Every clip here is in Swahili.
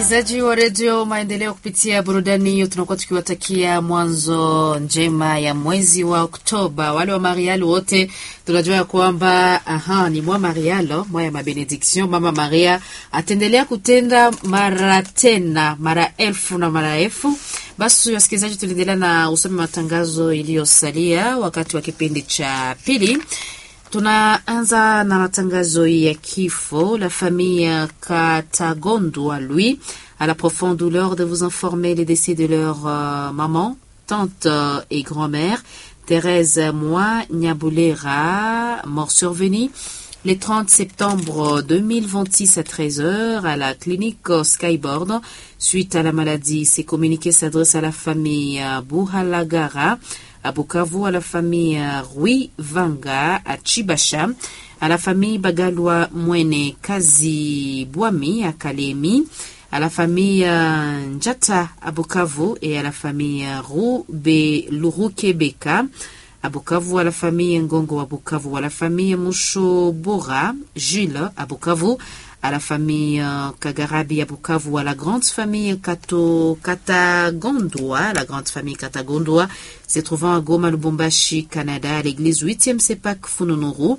Wasikilizaji wa redio Maendeleo, kupitia burudani hiyo tunakuwa tukiwatakia mwanzo njema ya mwezi wa Oktoba. Wale wa Marialo wote tunajua ya kwamba aha, ni mwa Marialo mwa ya mabenediction. Mama Maria ataendelea kutenda mara tena mara elfu na mara elfu. Basi wasikilizaji, tuliendelea na usome matangazo iliyosalia wakati wa kipindi cha pili. Tunaanza na matangazo ya kifo. La famille Katagondwa, lui, a la profonde douleur de vous informer les décès de leur euh, maman, tante euh, et grand-mère, Thérèse Moi Nyabulera, mort survenue le 30 septembre 2026 à 13h à la clinique Skyboard. Suite à la maladie, ces communiqués s'adressent à la famille Buhalagara, à Bukavu, à la famille Rui Vanga, à Chibasha, à la famille Bagalwa Mwene Kazi Bwami, à Kalemi, à la famille Njata à Bukavu et à la famille Rube Lurukebeka à Bukavu, à la famille Ngongo à Bukavu, à la famille Mushobora Gilles à Bukavu, à la famille euh, Kagarabi à Bukavu, à la grande famille Kato, Katagondwa, la grande famille Katagondwa, se trouvant à Goma, Lubumbashi, Canada, à l'église 8e Sepak Fununuru,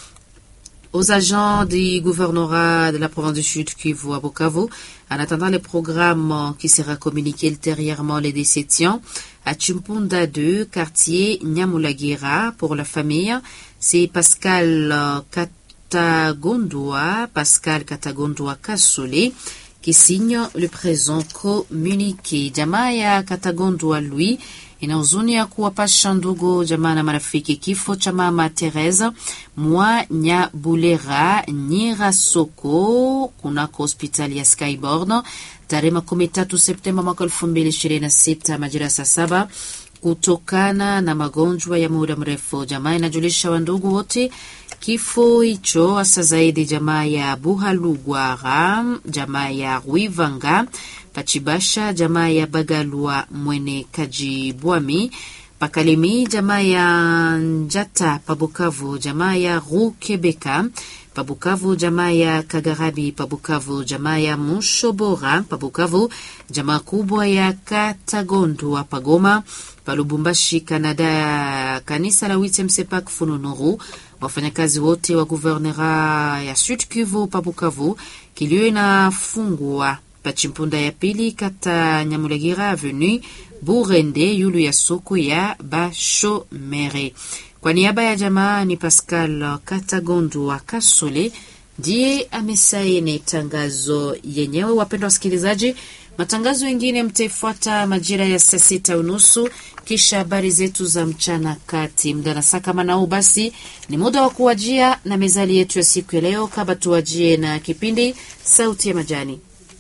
aux agents du gouvernorat de la province du Sud Kivu à Bukavu, en attendant le programme qui sera communiqué ultérieurement les déceptions, à Chimpunda 2, quartier Nyamulagira, pour la famille, c'est Pascal euh, Katagondwa, Pascal Katagondwa Kasole, qui signe le présent communiqué. Jamaa ya Katagondwa lui ina huzuni ya kuwapasha ndugu jamaa na marafiki kifo cha mama Teresa mwa Nyabulera Nyira Soko kunako hospitali ya Skyboard tarehe makumi tatu Septemba mwaka elfu mbili ishirini na sita majira saa saba kutokana na magonjwa ya muda mrefu. Jamaa inajulisha wandugu wote kifo hicho, hasa zaidi jamaa ya Buhalugwara, jamaa ya Rwivanga Pachibasha, jamaa ya Bagalwa Mwene Kajibwami Pakalemi, jamaa ya Njata Pabukavu, jamaa ya Rukebeka Pabukavu, jamaa ya Kagarabi Pabukavu, jamaa ya Mushobora Pabukavu, jamaa kubwa ya Katagondwa Pagoma Palubumbashi, Kanada, kanisa la Witem Sepak Fununuru, wafanyakazi wote wa guvernera ya Sud Kivu Pabukavu, kilio inafungwa Pachimpunda ya pili kata Nyamulegira Avenue Burende yulu ya soko ya Bashomere. Kwa niaba ya jamaa ni Pascal Katagondu wa Kasole ndiye amesaini tangazo yenyewe. Wapendwa wasikilizaji, matangazo mengine mtaifuata majira ya saa sita unusu kisha habari zetu za mchana kati mda na saa kama nao. Basi ni muda wa kuwajia na mezali yetu ya siku ya leo, kaba tuwajie na kipindi sauti ya majani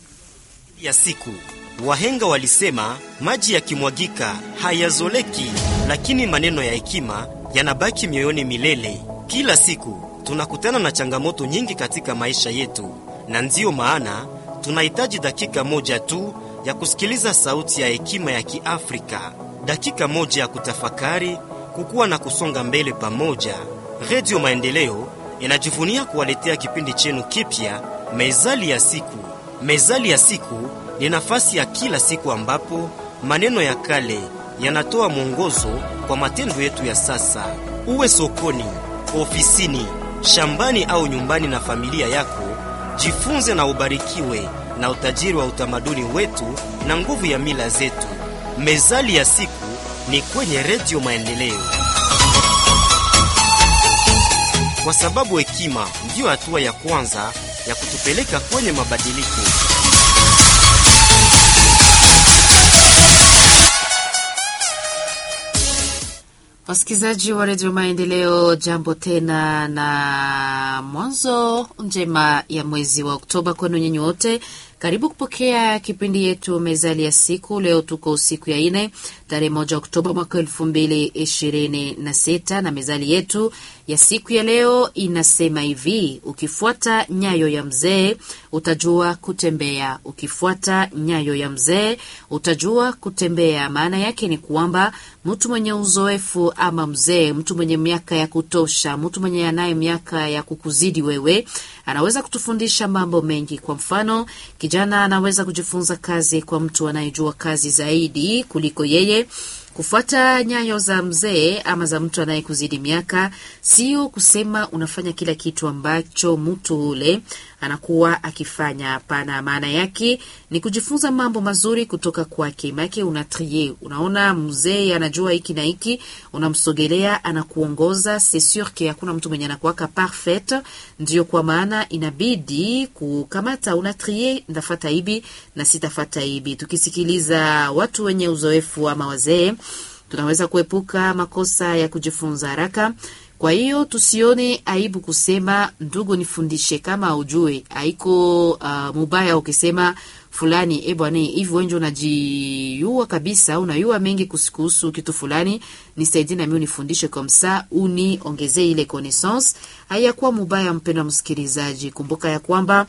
ya siku. Wahenga walisema maji yakimwagika hayazoleki, lakini maneno ya hekima yanabaki mioyoni milele. Kila siku tunakutana na changamoto nyingi katika maisha yetu, na ndiyo maana tunahitaji dakika moja tu ya kusikiliza sauti ya hekima ya Kiafrika, dakika moja ya kutafakari, kukua na kusonga mbele pamoja. Redio Maendeleo inajivunia kuwaletea kipindi chenu kipya, Mezali ya Siku. Mezali ya Siku ni nafasi ya kila siku ambapo maneno ya kale yanatoa mwongozo kwa matendo yetu ya sasa. Uwe sokoni, ofisini, shambani au nyumbani na familia yako, jifunze na ubarikiwe na utajiri wa utamaduni wetu na nguvu ya mila zetu. Mezali ya Siku ni kwenye Redio Maendeleo, kwa sababu hekima ndiyo hatua ya kwanza ya kutupeleka kwenye mabadiliko. Wasikilizaji wa redio Maendeleo, jambo tena na mwanzo njema ya mwezi wa Oktoba kwenu nyinyi wote. Karibu kupokea kipindi yetu mezali ya siku. Leo tuko siku ya ine tarehe moja Oktoba mwaka elfu mbili ishirini na sita na mezali yetu ya siku ya leo inasema hivi: ukifuata nyayo ya mzee utajua kutembea. Ukifuata nyayo ya mzee utajua kutembea. Maana yake ni kwamba mtu mwenye uzoefu ama mzee, mtu mwenye miaka ya kutosha, mtu mwenye anaye miaka ya kukuzidi wewe, anaweza kutufundisha mambo mengi. Kwa mfano Kijana anaweza kujifunza kazi kwa mtu anayejua kazi zaidi kuliko yeye. Kufuata nyayo za mzee ama za mtu anayekuzidi miaka, sio kusema unafanya kila kitu ambacho mtu ule anakuwa akifanya. Hapana, maana yake ni kujifunza mambo mazuri kutoka kwake. Maake una trie, unaona mzee anajua hiki na hiki, unamsogelea anakuongoza. C'est sûr que hakuna mtu mwenye anakuwaka parfait, ndio kwa maana inabidi kukamata, una trie, ndafata hivi na sitafata hivi. Tukisikiliza watu wenye uzoefu ama wazee, tunaweza kuepuka makosa ya kujifunza haraka. Kwa hiyo tusione aibu kusema ndugu, nifundishe. Kama ujue haiko uh, mubaya ukisema fulani, e bwana, hivi wenje unajiyua kabisa, unayua mengi kuhusu kitu fulani, nisaidie nami unifundishe, komsa uni ongezee ile connaissance. Hayakuwa mubaya, mpendwa msikilizaji, kumbuka ya kwamba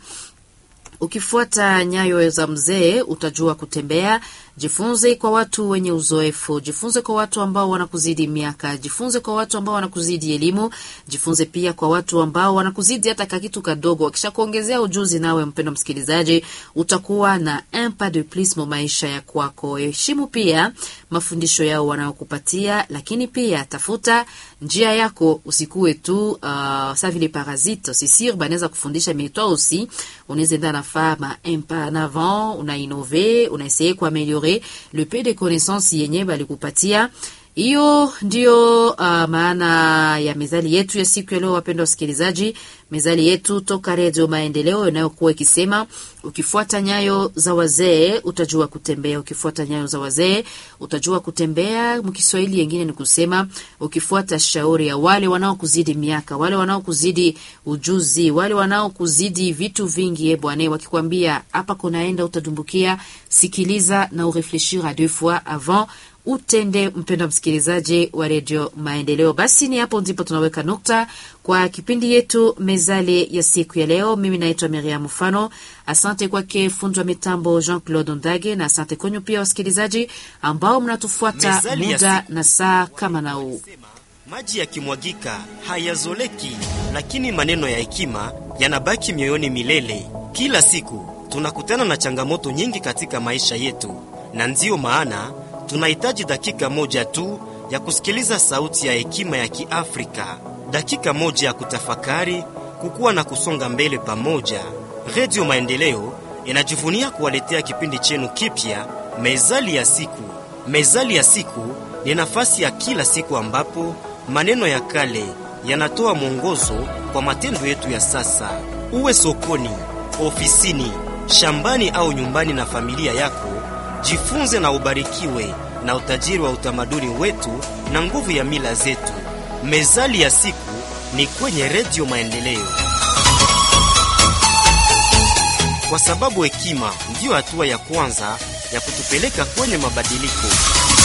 ukifuata nyayo za mzee utajua kutembea. Jifunze kwa watu wenye uzoefu, jifunze kwa watu ambao wanakuzidi miaka, jifunze kwa watu ambao wanakuzidi elimu, jifunze pia kwa watu ambao wanakuzidi hata kakitu kadogo. Wakisha kuongezea ujuzi, nawe mpendo msikilizaji, utakuwa na un pas de plus mo maisha ya kwako. Heshimu pia mafundisho yao wanayokupatia, lakini pia tafuta njia yako, usikuwe tu uh, sa vile parasite sisir banaweza kufundisha mais toi aussi unaweza enda nafaa ma un pas en avant, una innove, una essayer kuameliore le peu de connaissance yenye balikupatia. Hiyo ndiyo uh, maana ya mezali yetu ya siku ya leo, wapendwa wasikilizaji. Mezali yetu toka Redio Maendeleo inayokuwa ikisema ukifuata nyayo za wazee utajua kutembea. Ukifuata nyayo za wazee utajua kutembea. Mkiswahili yengine ni kusema ukifuata shauri ya wale wanaokuzidi miaka, wale wanaokuzidi ujuzi, wale wanaokuzidi vitu vingi, e bwana, wakikwambia hapa kunaenda utadumbukia, sikiliza na urefleshir a deux fois avant utende. Mpendwa msikilizaji wa redio Maendeleo, basi ni hapo ndipo tunaweka nukta kwa kipindi yetu mezale ya siku ya leo. Mimi naitwa Miriam Mfano. Asante kwake fundi wa mitambo Jean Claude Ndage, na asante kwenyu pia wasikilizaji ambao mnatufuata Mezali ya muda siku. na saa kama na huu. Maji yakimwagika hayazoleki, lakini maneno ya hekima yanabaki mioyoni milele. Kila siku tunakutana na changamoto nyingi katika maisha yetu, na ndiyo maana tunahitaji dakika moja tu ya kusikiliza sauti ya hekima ya Kiafrika, dakika moja ya kutafakari, kukua na kusonga mbele pamoja. Redio Maendeleo inajivunia kuwaletea kipindi chenu kipya, Mezali ya Siku. Mezali ya Siku ni nafasi ya kila siku ambapo maneno ya kale yanatoa mwongozo kwa matendo yetu ya sasa. Uwe sokoni, ofisini, shambani au nyumbani na familia yako, jifunze na ubarikiwe na utajiri wa utamaduni wetu na nguvu ya mila zetu. Mezali ya Siku ni kwenye Redio Maendeleo, kwa sababu hekima ndiyo hatua ya kwanza ya kutupeleka kwenye mabadiliko.